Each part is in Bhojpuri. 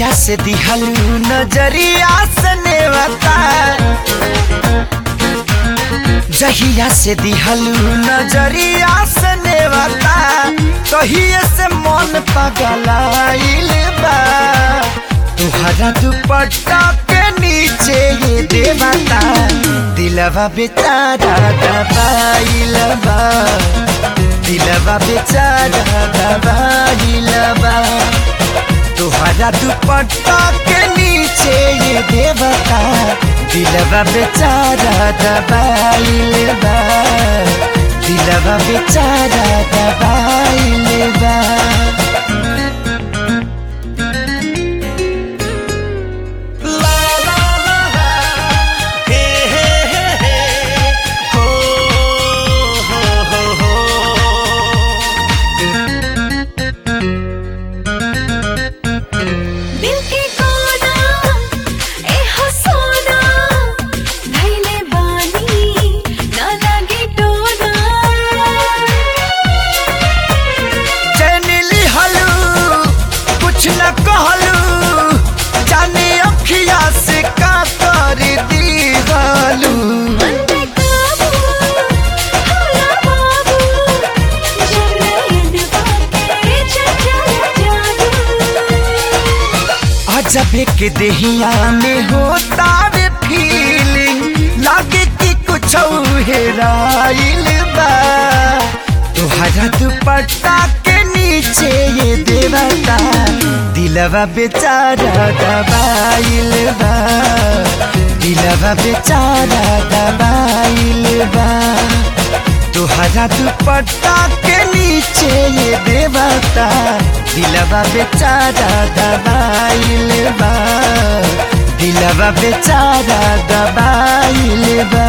जहिया से दिहलू नजरिया से नेवता जहिया से दिहलू नजरिया से नेवता कहिए से मन पगलाइल बा तुहरा दुपट्टा के नीचे ये देवता दिलवा बेचारा दबाइल बा दिलवा बेचारा दबाइल बा तुहरा दुपट्टा के नीचे ये देवता दिलवा बेचारा दबाइल बा दिलवा बेचारा दबाइल बा ला ला ला ला, हे हे हे हे, हो हो हो हो। दिल के कोना ए हो सोना धैले बानी ना लागे टोना चैनिली हलू कुछ न कहलू जाने अखिया से का कर दी हलू मन पे काबू होला बाबू जब नैन बाके चंचल जादू अजब के देहिया में होता रे फीलिंग लागे कि कुछ हेराइल बा तुहरा दुपट्टा के नीचे ये देवता दिलवा बेचारा दबाइल बा दिलवा बेचारा दबाइल बा तुहरा दुपट्टा के नीचे ये देवता दिलवा बेचारा दबाइल बा दिलवा बेचारा दबाइल बा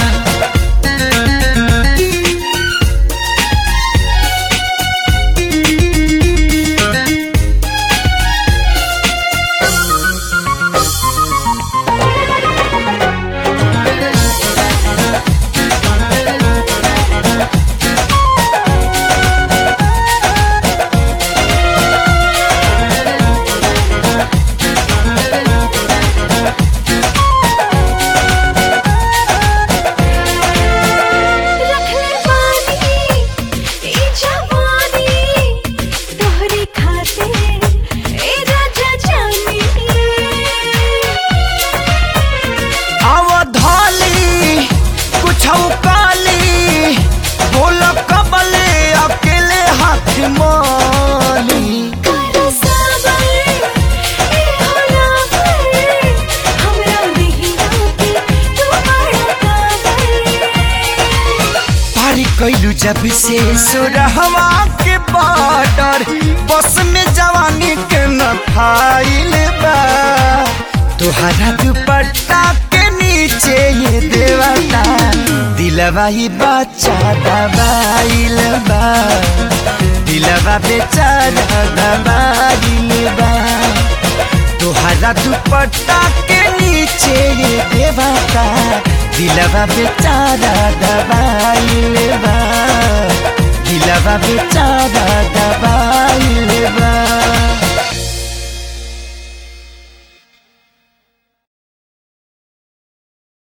रखले बानी ई जवानी तोहरे खातिर ए राजा जानी अवधाली कुछ काली बोल कबले अकेले हाथ माली कर साबर ए होला पर हमरा नहीं आके तू बड़ा काबर पारी कैलू जब से सुरहवा के बॉर्डर बस में जवानी के न फाइल बा तुहरा दुपट्टा के नीचे ये देवता दिलवा ही बच्चा दबाइल बा दिलवा बेचारा दबाइल बा तुहरा दुपट्टा के नीचे ये देवता दिलवा बेचारा दबाइल बा दिलवा बेचारा दबाइल